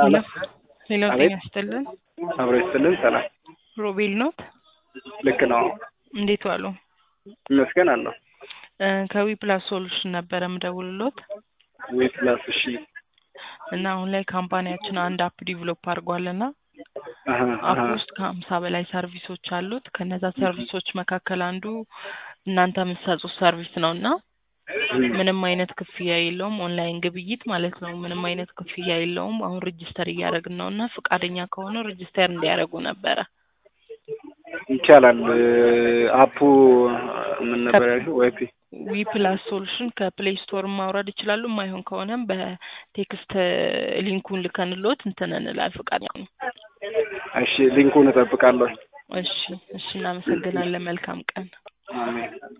ሄሎ ሰላም ሄሎ፣ ጤና አቤት ይስጥልን። አብሮ ይስጥልን። ሰላም ሮቤል ኖት? ልክ ነው። እንዴት ዋሉ? ይመስገን አለሁ። እ ከዊ ፕላስ ሶሉሽን ነበረ ምደውልሎት ዊ ፕላስ እሺ። እና አሁን ላይ ካምፓኒያችን አንድ አፕ ዲቨሎፕ አድርጓልና አሀ አፕ አሀ ውስጥ ከሀምሳ በላይ ሰርቪሶች አሉት። ከነዛ ሰርቪሶች መካከል አንዱ እናንተ የምትሰጡት ሰርቪስ ነው እና እም፣ ምንም አይነት ክፍያ የለውም። ኦንላይን ግብይት ማለት ነው። ምንም አይነት ክፍያ የለውም። አሁን ሬጅስተር እያደረግን ነው እና ፈቃደኛ ከሆነ ሬጅስተር እንዲያደርጉ ነበረ። ይቻላል። አፑ ምን ነበር ያልሽው? ዋይፒ ዊ ፕላስ ሶሉሽን ከፕሌይ ስቶር ማውረድ ይችላሉ። የማይሆን ከሆነም በቴክስት ሊንኩን ልከንሎት እንትን እንላል ፈቃደኛ ነው። እሺ፣ ሊንኩን እጠብቃለሁ። እሺ እሺ፣ እናመሰግናለን። መልካም ቀን። አሜን።